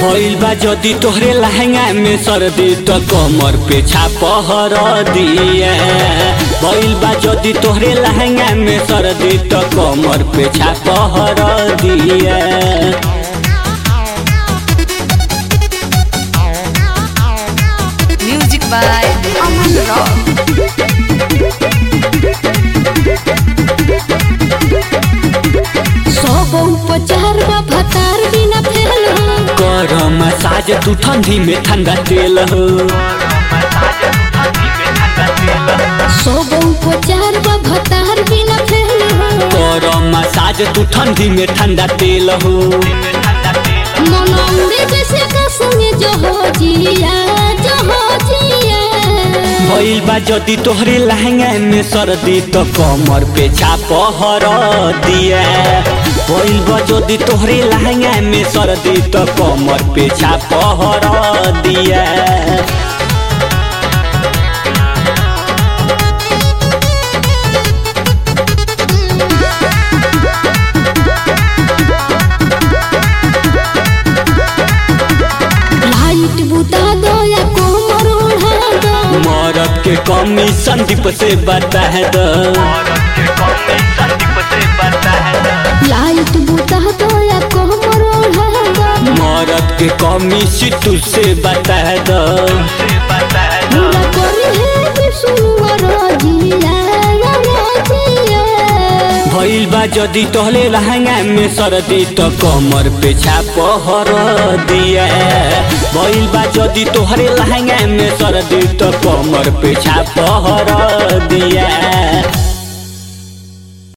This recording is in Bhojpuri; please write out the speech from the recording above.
भइल बा जदी तोहरे लहंगा में सर्दी त कमर पे छापहर दिए भइल बा जदी तोहरे लहंगा में सर्दी त कमर पे छापहर दिए Music by Aman Rock. सौ गो उपचार बा भतार बिना फेल हो कर मसाज तू ठंडी में ठंडा तेल हो सौ गो उपचार बा भतार बिना फेल हो कर मसाज तू ठंडी में ठंडा तेल हो मनौरे जैसे कसमे जो हो जिया जो हो जिया भइल बा जदी तोहरे लहंगा में सर्दी त कमर पे छापहर दिए भइल बा जदी तोहरे लहंगा में सर्दी त कमर पे छापहर दिए लाइट बुता दो या कोमर उड़ा दो मरद के कमी संदीप से बता दो लाइट बुता दो या कोमर उड़ा दो मरद के कमी सितू से बता दो पूरा करी है विष्णु रोजिया या रोजिया भइल बा जदी तोहले लहंगा में सर्दी त कमर पे छापहर दिए भइल बा जदी तोहरे लहंगा में सर्दी त कमर पे छापहर दिए